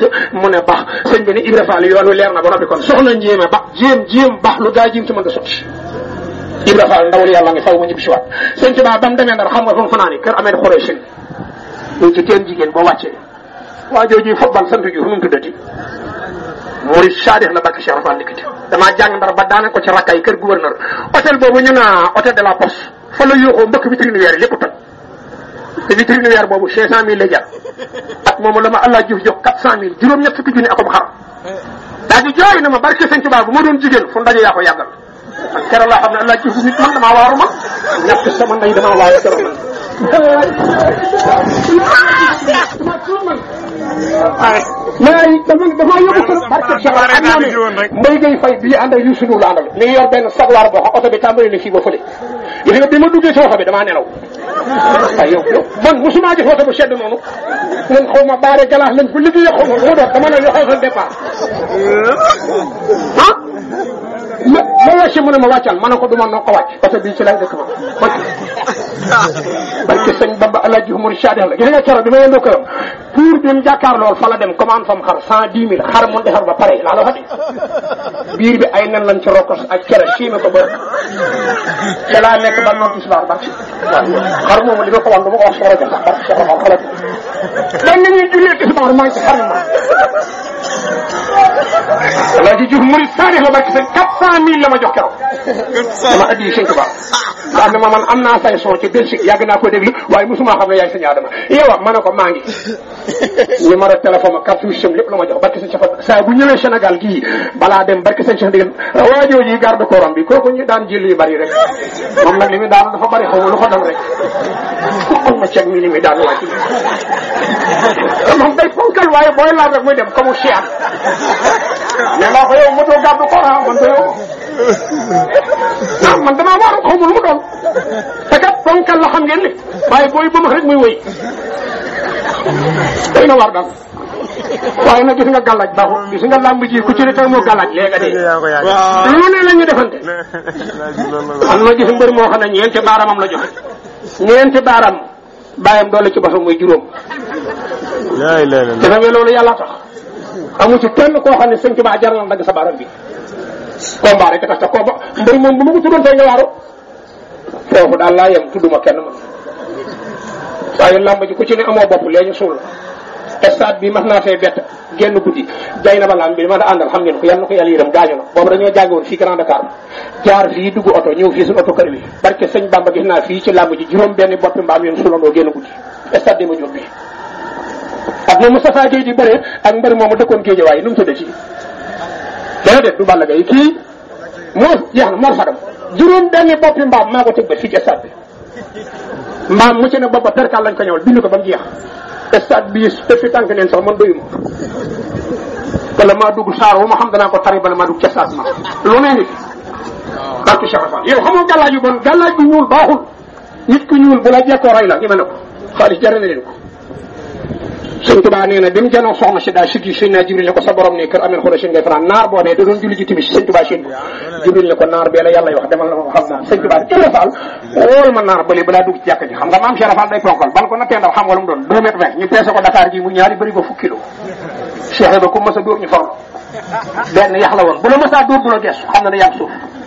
wàcce mu ne baax sëñ bi ne Ibra Fall yoon wi leer na ba noppi kon soxna njéeme ba jéem jéem baax lu gaa jéem ci mën da sotti Ibra Fall ndawal yàlla ngi faw ma ñibbi si waat sëñ Tuubaa ba mu demee ndar xam nga fa mu fanaan kër amee xoree sin ñu ci teen jigéen boo wàccee waa jooju football sant ju fu mu tuddati Murid Saadix la barke Cheikh Rafal dikkati damaa jàng ndar ba daane ko ci rakkay kër gouverneur hôtel boobu ñu naa hôtel de la poste fa la yóoxoo mbëkk vitrine weer yi lépp toj te vitrine weer boobu cinq cent mille lay jar at moomu la ma Allah Diouf jox quatre cent mille juróom-ñett fukki junni akom xar daa di jooy na ma barke Sëñ Tuubaa bu ma doon jigéen fu ndaje yaa ko yàggal man keroog laa xam ne Allah Diouf nit man damaa waaru ma ñàkk sama ndey damaa waaru keroog man mais dama damaa yóbbu kër barke Cheikh am naa ne mbay ngay fay bii ànd ak yu sunu la àndal mi ngi yor benn sagwaar boo xam oto bi tàmbali na fii ba fële gis nga bi ma duggee si oto bi damaa nelaw waaw yow yow man mosuma gis oto bu sedd noonu man xaw ma baare galaas lañ ko liggéey xaw ma mu doon dama ne yoxal sa départ ah ma ma wàcce mu ne ma wàccal ma ne ko du ma noo ko wàcc parce que bii ci lay dëkk ma wàcc parce que sëñ Bamba Alaaji Umar Saadix la gis nga keroog bi ma yendoo këram pour bi mu jàkkaar lool fa la dem commande fam xar cent dix mille xar mu defar ba pare laa la wax de biir bi ay nen lañ ci rokkos ak cere siime ko ba ca laa nekk ba noon tisbaar barke waaw xar moomu li ma ko wax du ma ko wax soxla sax barke Cheikh Rafal xalaat dan nañuy jullee tisbaar maa ngi ci xar ma Alaaji Diouf Murid Saadix la barke sëñ quatre cent mille la ma jox keroog dama addi sëñ Tuubaa nga xam ne ma man am naa say son ci Belgique yàgg naa ko déglu waaye mosuma xam ne yaay sëñ Adama yow ma ne ko maa ngi numéro téléphone ak carte visite lépp la ma jox barke sëñ Cheikh saa bu ñëwee Sénégal gii balaa dem barke sëñ Cheikh dégg waa jooju garde corps bi kooku ñu daan jël yu bari rek moom nag li muy daan dafa bari xaw ma lu ko dal rek ku ma ceeb mi li muy daan wàcc moom day fonkal waaye booy laal rek muy dem comme Cheikh mais naa ko yow moto garde corps ah man ko yow ah man damaa waaru xaw ma lu mu doon te kat fonkal la xam ngeen ni waaye booy ba rek muy wëy day na war daal waaye nag gis nga gàllaaj baaxul gis nga làmb ji ku ci ne tey moo gàllaaj léegi de lu ne la ñu defante am na gis mbër moo xam ne ñeenti baaramam la joxe ñeenti baaram bàyyam doole ci basam muy juróom te nag loolu yàlla tax amu ci kenn koo xam ne sëñ Tuubaa jar na dagg sa baaram bi combat rek tax te combat mbër moom bu ma ko tuddoon tey nga waaru foofu daal laa yem tudduma kenn man waaye làmb ji ku ci ne amoo bopp lee ñu suul la stade bi mas naa fee bett génn guddi jay na ba lamb bi ma da àndal xam ngeen ko yal na ko yàlla yërëm gaañu na boobu dañoo jànge woon fii Grand Dakar jaar fii dugg oto ñëw fii suñu oto kër bi barke sëñ Bamba gis naa fii ci làmb ji juróom benn boppi mbaam yoon sulandoo génn guddi stade di ma jóg bi ak moom Moustapha Gueye di bëre ak mbër moomu dëkkoon géej waaye nu mu tudd ci déedéet du Balla Gaye kii moo jeex na Mor Fadam juróom benn boppi mbaam maa ko tëg ba fii ci stade bi mbaam mu ci ne boppa perkal lañ ko ñëwal bind ko ba mu jeex stade bi depuis tànk neen sax man doyuma wala maa dugg saar wu ma xam danaa ko tari bala maa dugg ca stade ma lu ne ngi fi barke Cheikh Fall yow xamoo gàllaaj yu bon gàllaaj bu ñuul baaxul nit ku ñuul bu la jekkoo rey la ñu mën a ko xaalis jar na leen ko sëñ Tuubaa nee na bi mu janoo soxna si daa sukki sëñ naa Jibril ne ko sa borom ne kër ameen xola seen ngay fanaan naar boobee da doon julli ji timis sëñ Tuubaa seen Jibril ne ko naar bee la yàlla wax demal na ko xam naa sëñ Tuubaa Ibra Fall wool ma naar bële balaa dugg ci jàkka ji xam nga maam Cheikh Fall day ponkal ban ko nattee ndaw xam nga lu mu doon deux mètres vingt ñu peese ko Dakar gi mu ñaari bëri ba fukki kilo Cheikh ba ku mas a dóor ñu forlo benn yax la woon bu la mas a dóor du la gees xam na ne yàgg suuf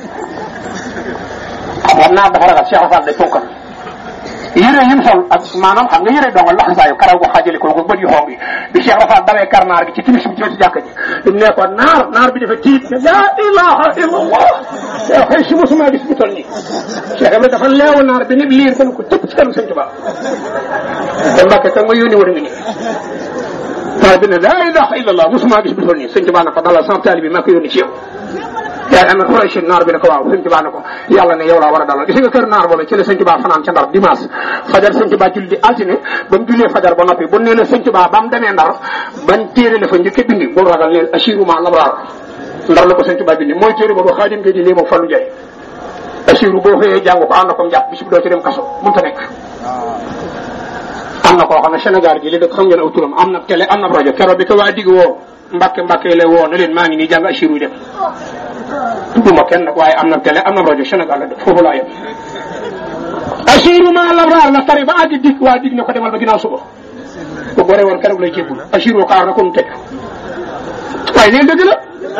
xam nga naar dafa ragal Cheikh Fall day ponkal yére yim sol ak maanaam xam nga yére dongal laxasaayu karaw ko xaajale ko ko bët yu xonk yi bi Cheikh Rafal dawee kar naar gi ci timis bi ci jàkka ji di ne ko naar naar bi dafa tiit ne la ilaha illallah yow xëy si mosuma gis bu toll nii Cheikh Ibrahima dafa leewu naar bi nit liir gën ko tëpp ci kanam sëñ Tuubaa te Mbàkke kan ma yónni war nga nii naar bi ne la ilaha illallah mosuma gis bu toll nii sëñ Tuubaa na ko dalal sama taali bi maa ko yónni ci yow yaa ngi amee Quraysh naar bi ne ko waaw sëñ Tuubaa ne ko yàlla ne yow laa war a dalal gis nga kër naar boola ci la sëñ Tuubaa fanaan ca ndar dimanche fajar sëñ Tuubaa julli di altine ba mu jullee fajar ba noppi bu nee na sëñ Tuubaa ba mu demee ndar bañ téere la fa njëkk a bindi bul ragal leen ashiru ma labraar ndar la ko sëñ Tuubaa bindi mooy téere boobu xaadim ngay di lii moom Fallu Njaay ashiru boo xëyee jàng ko ànd ko njàpp bis bi doo ci dem kaso mënta nekk am na koo xam ne Sénégal gi li dëkk xam ngeen aw turam am na télé am na rajo keroog bi ko waa digg woo Mbàkke Mbàkke lay woo ne leen maa ngi nii jàng ashiru yi dem tudduma kenn nag waaye am na télé am na rajo Sénégal la def foofu laa yem asiru ma labraar la tari ba àgg dig waa dig ne ko demal ba ginnaaw suba bu gore woon keroog lay jébbul asiru kaar na ko mu teg waaye leen dëgg la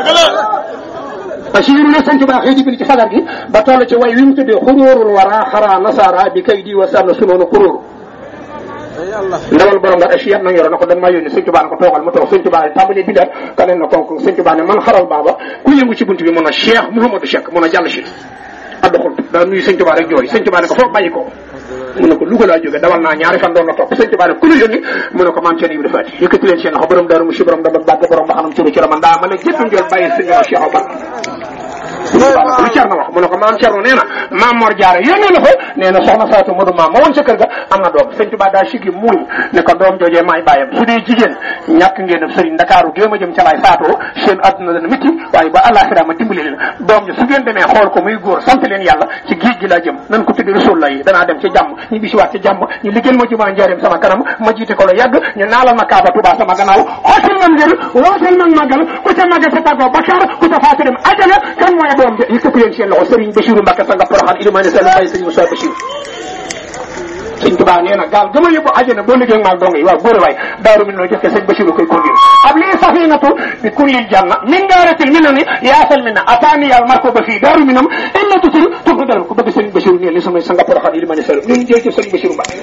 Basiiru ne sëñ Tuubaa xëy di bind ci sagar gi ba toll ci way wi mu tuddee xuróorul wara xaraa nasaara bi kay di wa sànn sunoonu xuróoru ndawal borom nga asiyat na yoro na ko dañ maa yónni sëñ Tuubaa ne ko toogal mu toog sëñ Tuubaa ne tàmbali bindaat kaneen na konk sëñ Tuubaa ne man xaral baaba ku yëngu ci bunt bi mun a Cheikh Mouhamadou Cheikh mun a jàll si addoxul daa nuyu sëñ Tuubaa rek jooy sëñ Tuubaa ne ko foofu bàyyi ko mu ne ko Louga laa jóge dawal naa ñaari fan doon la topp sëñ Tuubaa ne ku la yónni mu ne ko maam Cerno Ibra Faati yëkkati leen seen loxo borom daaru mu si borom dama bàgg borom ba xanam curu ci man daa ma ne jëpp njool bàyyi sëñ Cheikh Omar lu Cerno wax mu ne ko maam Cerno nee na maam Mor Jaara yónnee la fa nee na soxna Faatu Modu maam ma woon sa kër ga am na doom sëñ Tuubaa daa sigi muuñ ne ko doom joojee maay bàyyam su dee jigéen ñàkk ngeen def sëriñ Ndakaaru géem a jëm ca laay faatoo seen adduna dana métti waaye ba àllaaxira ma dimbali leen doom ji su ngeen demee xool ko muy góor sant leen yàlla ci géej gi laa jëm nan ko tuddi rasul la yi danaa dem ci jàmm ñu bisiwaat ci jàmm ñu liggéeyal ma jumaa njaareem sama kanam ma jiite ko la yàgg ñu naalal ma kaaba Tuubaa sama gannaaw xootal man ngir wootal man màggal ku ca màggal sa tàggoo bakkaar ku ca faatu dem ajana kan mooy doom ji yëkkati leen seen loxo sëriñ Bachirou Mbacke sa nga poroxaan ilimaane sa bay sëriñ Moussa Bachir sëñ Tuubaa nee na gaal gëma yóbbu àjjana boo liggéey maag dong yi waaw góor waay daaru min noo jëkke sëñ Bachirou koy kondir ab lii safinatu bi kullil janna min daaratil min na ni yaasal min na ataani yàlla marko ba fii daaru minam illa tutur tur dal ko bëgg sëñ Bachirou nee li samay sa nga poroxaan ilimaane sa ñun jël ci sëñ Bachirou Mbacke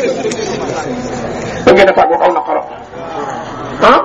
da ngeen a tàggoo aw na xaro ah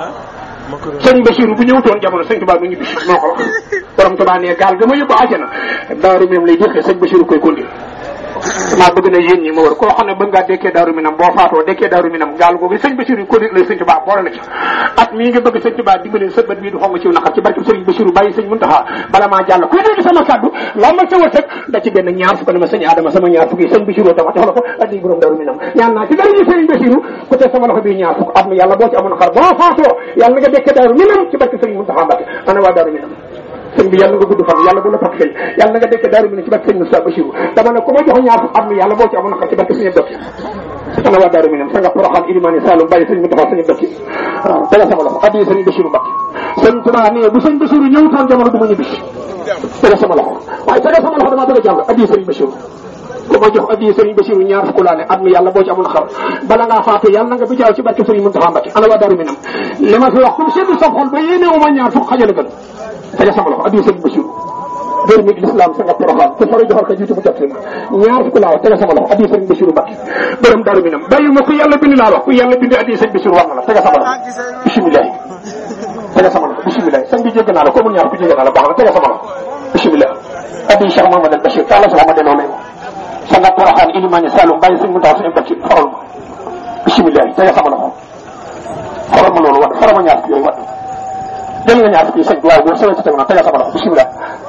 sëñ Bachirou bu ñëwutoon jamono sëñ Tuubaa du ñu bis moo ko wax borom Tuubaa ne gaal ga ma yóbbu àjjana daaru minam lay jëkkee sëñ Bachirou koy kondir maa bëgg na yéen ñi ma wër koo xam ne bëgg ngaa dekkee daaru minam boo faatoo dekkee daaru minam gaal googu sëñ Bachirou ko lay sëñ Tuubaa boole la ci at mii nga bëgg sëñ Tuubaa dimbali sa bët bii du xonga ciw naqar ci barke sëriñ Bachirou bàyyi sëñ Muntaxa bala maa jàll kuy dégg sama kàddu lambal sa wërsëg da ci benn ñaar fukk ne ma sëñ Adama sama ñaar fukk yi sëñ Bachirou dama jox la ko addi borom daaru minam ñaan naa ci dara ñu sëriñ Bachirou ku te sama loxo bii ñaar fukk at mi yàlla boo ci amoon xar boo faatoo yàlla nga dekkee daaru minam ci barke sëriñ Muntaxa Mbàkke ana waa daaru minam sëñ bi yàlla nga gudd fan yàlla bu la fat fay yàlla nga dekk daaru mi ne ci barke sëñ Moussa Bachirou dama ne ku ma jox ñaar fukk am mi yàlla boo ci amoon xar ci barke sëñ Dokki ana waa daaru mi ne sa nga poroxaan ilimaani Saloum bàyyi sëñ mu taxaw sëñ Dokki waaw dala sama loxo addi sëñ Bachirou Mbacke sëñ Tuubaa ne bu sëñ Bachirou ñëwutoon jamono du ma ñibbi dala sama loxo waaye dala sama loxo damaa bëgg a jàll addi sëñ Bachirou ku ma jox addi sëñ Bachirou ñaar fukk laa ne at mi yàlla boo ci amoon xar bala ngaa faatu yàlla nga bi jaaw ci barke sëñ Muntaxa Mbacke ana waa daaru mi nam li ma fi wax comme seddu sa xol ba yéene uma ñaar fukk xajal gën tege sama loxo addi sëñ Bachirou dër mi l'islam sa nga poroxaan ku fara joxal ka jiitu mu jot na ñaar fukk laa wax tege sama loxo addi sëñ Bachirou Mbacke borom daru minam bàyyi ma ku yàlla bind laa wax ku yàlla bind addi sëñ Bachirou war na la tege sama loxo bisimilah tege sama loxo bisimilah sëñ bi jégg naa la ko mu ñaar ku jégg naa la baax na tege sama loxo bisimilah addi Cheikh Mamadou al Bachir taala sama ma delloo lay sa nga poroxaan ilimani Saloum bàyyi sëñ mu tax sëñ Mbacke xoral ma bisimilah tege sama loxo xoral ma loolu wat xoral ma ñaar fukk yooyu wat jël nga ñaar fukki sëñ bi waaw góor sëñ si teg na tegal sama loxo bisimilah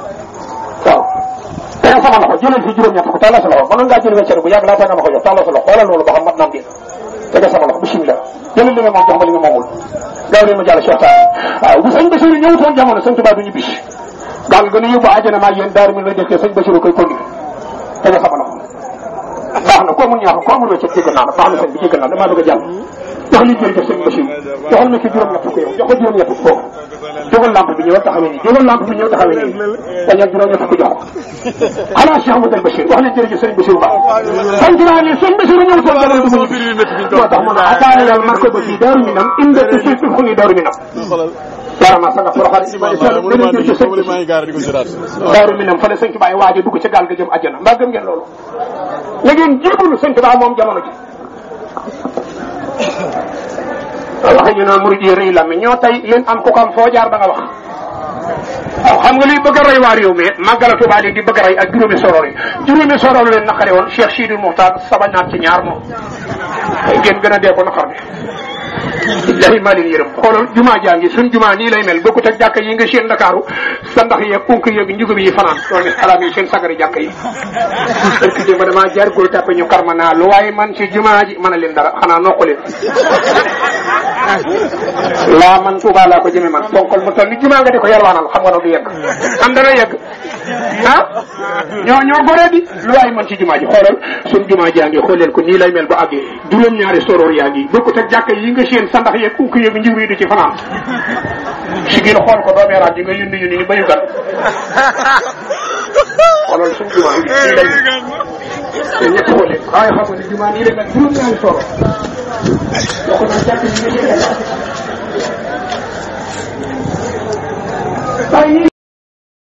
waaw tegal sama loxo jëlal fi juróom-ñett ko tàllal sa loxo mënoon ngaa jël weccere bu yàgg laata nga ma ko jox tàllal sa loxo xoolal loolu ba xam mat naam déet tegal sama loxo bisimilah jëlal li nga moom jox ma li nga moomul gaaw leen ma jàll Cheikh Tall waaw bu sëñ Bachirou ñëwutoon jamono sëñ Tuubaa du ñu bis gaal gën a yóbbu àjjana maa yéen daaru mi la dëkkee sëñ Bachirou koy kondi tegal sama loxo baax na ko amul ñaax ko amul weccere jéggal naa la baax na sëñ bi jéggal naa damaa bëgg a jàll jox li jërëjëf sëñ Bachir joxal ma ci juróom-ñett ko yow jox ko juróom-ñett ko foofu jógal lampe bi ñëwal taxawee nii jógal lampe bi ñëw taxawee nii dañu ak juróom-ñett ko jox ko xanaa Cheikh Amadou Bachir wax leen jërëjëf sëñ Bachir Ba sant naa ne sëñ Bachir ñëw toon jamono du ma moo tax mu ne ataana yàlla marko ba fii daaru minam inde te fi fu ni daaru minam warama sanga poroxal imani sall dañu jël ci sëñ daaru minam fa la sëñ Tuubaa waaje dugg ca gaal ga jëm àjjana mbaa gëm ngeen loolu la ngeen jébbalu sëñ Tuubaa moom jamono ji waxe ñu naan murid yi rëy la mi ñoo tey leen am ku ko am foo jaar da nga wax waaw xam nga liy bëgg a rey waa réew mi màggala Tuubaa di bëgg a rey ak juróomi soror yi juróomi soror leen naqare woon Cheikh Sidil Muxtaar saba naat ci ñaar moom ngeen gën a dee ko naqar bi billahi maa leen yërëm xoolal jumaa jaa ngi suñ jumaa nii lay mel bokkut ak jàkka yi nga seen Ndakaaru sa ndax yeeg kunk yeeg njugub yi fanaan loolu ne xalaat yi seen sagari jàkka yi barki démb damaa jaar góor tàppe ñu karma naa lu waaye man ci jumaa ji mën a leen dara xanaa nokku leen laa man Tuubaa laa ko jëme man bonkol mu toll ni jumaa nga di ko yalwaanal xam nga no du yegg am dana yegg ah ñoo ñoo goree di lu waaye man ci jumaa ji xoolal suñ jumaa jaa ngi xool leen ko nii lay mel ba àggee juróom-ñaari soroor yaa ngi bokkut ak jàkka yi nga seen sandax yeeg kunk yeeg njur yi di ci fanaan si gën xool ko doomeeraat ji nga yundi yundi ni bayu gan xoolal suñ jumaa yi nii lay te ñett xool leen waaye xam nga ni jumaa nii lay mel juróom-ñaari soroor bokk na jàkk yi nga seen waaye